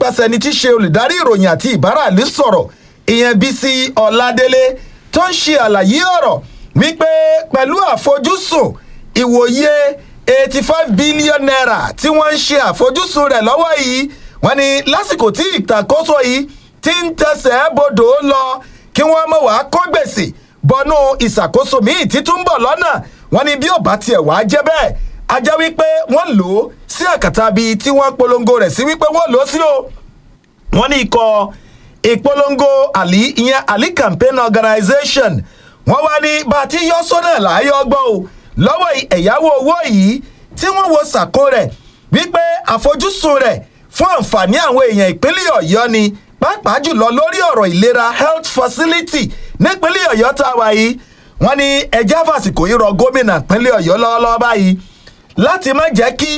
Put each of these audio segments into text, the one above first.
nípasẹ̀ ẹni tí í ṣe olùdarí ìròyìn àti ìbáràlú sọ̀rọ̀ ìyẹn bísí ọ̀ládélé tó ń ṣe àlàyé ọ̀rọ̀ wípé pẹ̀lú àfojúsùn ìwòye eighty five billion naira tí wọ́n ń ṣe àfojúsùn rẹ̀ lọ́wọ́ yìí wọ́n ní lásìkò tí ìtàkóso yìí ti ń tẹsẹ̀ bodò lọ kí wọ́n mọ̀ wá kó gbèsè bọnú ìṣàkóso míì títún bọ̀ lọ́nà wọ́n ní bí ò bá tiẹ̀ wá jẹ́ bẹ́ẹ̀ a jẹ́ wípé wọ́n lò ó sí àkàtà bíi tí wọ́n polongo rẹ̀ sí wípé wọ́n lò ó sí o wọ́n ní ikọ̀ ìpolongo àlí ìyẹn àlí campaign organization wọ́n wá ní bá a ti yọ sọ́nà láàyè ọgbọ́n o lọ́wọ́ ẹ̀yáwó owó yìí tí wọ́n wo sàkó rẹ̀ wípé àfojúsùn rẹ̀ fún àǹfààní àwọn èèyàn ìpínlẹ̀ ọ̀yọ́ ni pàápàá jùlọ lórí ọ̀rọ̀ ìlera health facility nípínlẹ̀ ọ̀yọ́ tá a wà yìí wọ́n ní ẹjẹ́ àfàsìkò yìí rọ gómìnà ìpínlẹ̀ ọ̀yọ́ lọ́wọ́lọ́wọ́ báyìí láti má jẹ́ kí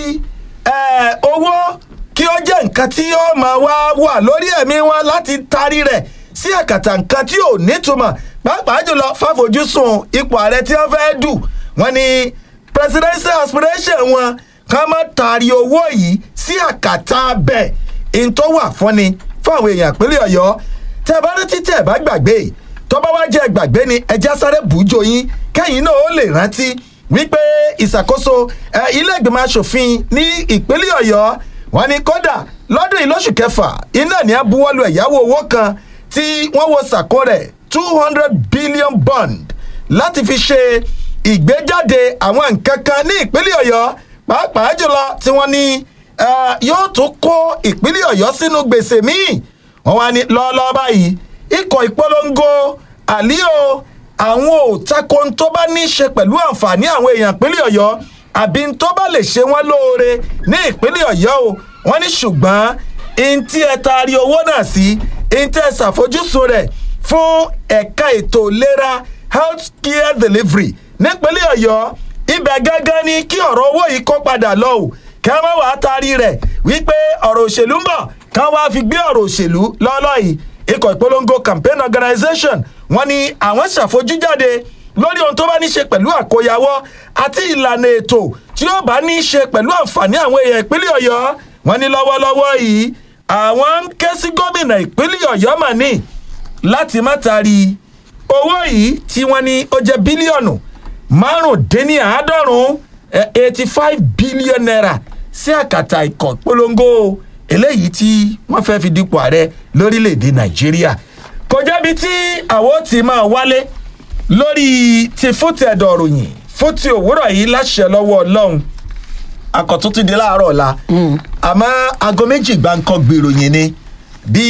owó kí ó jẹ́ nǹkan tí ó máa wá wà lórí ẹ̀mí wọn láti tarí rẹ̀ sí àkàtà nǹkan tí ò nítumọ̀ pàápàá jùlọ fàfojúsùn ipò ààrẹ tí wọ́n fẹ́ dù wọ́n ní presidential aspiration wọn ká má taari owó yìí sí àkàtà bẹ́ẹ̀ n tó wà fúnni fún àwọn èèyàn ìpínlẹ̀ ọ̀yọ́ tẹ́ ẹ bá rántí tẹ́ ẹ bá gbàgbé tọ́ba wá jẹ́ gbàgbé ni ẹja sáré bùjọ yín kẹ́yìn náà ó lè rántí wípé ìṣàkóso ilé ìgbìmọ̀ asòfin ní ìpínlẹ̀ ọ̀yọ́ wọn ni kódà lọ́dún yìí lóṣù kẹfà iná ní abúwọ́lù ẹ̀yáwó owó kan tí wọ́n wo sàkó rẹ̀ two hundred billion bond láti fi ṣe ìgbéjáde àwọn nǹkan kan ní ìpínlẹ̀ ọ̀yọ́ pàápàá jùlọ tí wọ́n ní yóò tún kó ìpínlẹ̀ ọ̀yọ́ sínú gbèsè míì wọ́n wá ní lọ́ọ́lọ́ọ́ báyìí ikọ̀ ìpolongo àlíò àwọn òtakò tó bá ní í ṣe pẹ̀lú àǹfààní àwọn èèyàn ìpínlẹ̀ ọ̀yọ́ àbí tó bá lè ṣe wọ́n lóore ní ìpínlẹ̀ ọ̀yọ́ o wọ́n ní ṣùgbọ́n ntí ẹ taari owó náà sí ntí ẹ ṣàfojúsùn rẹ̀ fún ẹ̀ka ètò ìlera health care delivery nípínlẹ̀ ọ̀yọ́ ibẹ̀ gángan ni kí ọ̀rọ̀ owó yìí kó padà lọ o kí wọ́n wàá taari rẹ̀ wípé ọ̀rọ̀ òṣèlú ń bọ̀ kí wọ́n wá fi gbé ọ̀rọ̀ òṣèlú lọ́lọ́ yìí ikọ̀ ìpolongo campaign organization wọ́n ní àwọn ṣàfojújáde lórí ohun tó bá ní ṣe pẹ̀lú àkóyawọ́ àti ìlànà ètò tí ó bá ní ṣe pẹ̀lú àǹfààní àwọn èèyàn ìpínlẹ̀ ọ̀yọ́ wọ́n ní lọ́wọ́lọ́wọ́ yìí àwọn ń ké sí gómìnà ìpínlẹ̀ ọ̀yọ́ mà ní láti má taari owó yìí tí wọ́n ní ó jẹ́ bílíọ̀nù márùndínláàádọ́rùn eighty five billion naira sí àkàtà ikọ̀ polongo eléyìí tí wọ́n fẹ́ fi dípò ààrẹ lórílẹ̀‐èdè nàìjíríà kò jẹ́bi tí àwọn ti máa wálé lórí ti fúti ẹ̀dọ̀ ròyìn fúti òwúrọ̀ yìí láṣẹ lọ́wọ́ ọlọ́run akọ̀tún ti di láàárọ̀ ọ̀la àmọ́ aago méjì gbáǹkọ́ gbèròyìn ni bí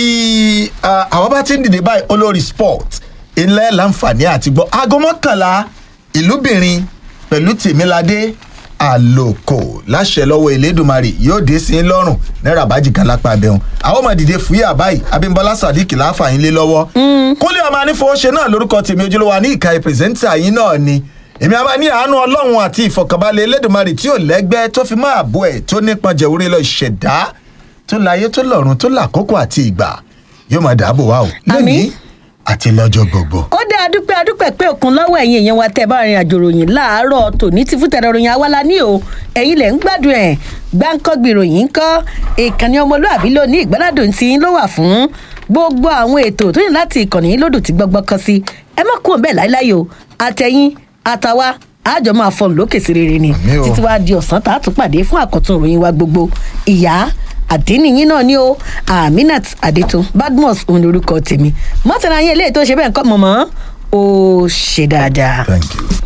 àwọn bá ti ń dìde báyìí olórí sport ilẹ̀ láǹfààní àti gbọ́ aago mọ́kànlá ìlúbìnrin pẹ̀lú tèmíládé àlòkò láṣẹ lọ́wọ́ elédùnmarè yóò dé sí i lọ́rùn náírà bájì kan lápá abẹ́hùn àwọn ọmọ dìde fúyà báyìí abímbọ́lá sadiq láǹfààní lé lọ́wọ́ kúnlẹ̀ ọmọ anífowóṣe náà lórúkọ tèmi ojúlówó ní ìka pírẹsẹ́ńtà yín náà ni èmi àbá ní àánú ọlọ́run àti ìfọ̀kànbalẹ̀ elédùnmarè tí ò lẹ́gbẹ́ tó fi máa bọ́ ẹ̀ tó nípọn jẹ̀wúrí lọ ìṣẹ̀dá tó láyé tó lọ́run tó làkókò àti ìgbà yóò máa dàbò wá o lónìí àti lọ́jọ́ gbogbo. ó dé adúpẹ́ adúpẹ́ pé òkun lọ́wọ́ ẹ̀yin èèyàn wa tẹ́ bá rìn àjò ròyìn láàárọ̀ tòní ti fún tẹ̀rẹ̀ ròyìn awálá ní o ẹ̀yin lẹ̀ ń gbádùn ẹ̀ gbáǹkọ́gbì ròyìn ńkọ́ ìkànnì ọmọlúàbí ló ní ìgbádùn tí ń ló wà fún gbogbo àwọn ètò tó yìn láti ìkànnì lódò tí gbọ́gbọ́ kan sí ẹ má kúrò bẹ́ẹ̀ láíláí o àtẹ̀yìn àtàwa àjọ máa fọnù lókè sí rere ni Àmín o. títí wàá di ọ̀sán tá a tún pàdé fún àkọ́tún ìròyìn wa gbogbo ìyá àdínníyín náà ni ó aminat adétun badmus òun lorúkọ tèmi mọ́tàlá yín eléyìí tó ṣe bẹ́ẹ̀ ń kọ́ mọ̀mọ́ ó ṣe dáadáa. thank you.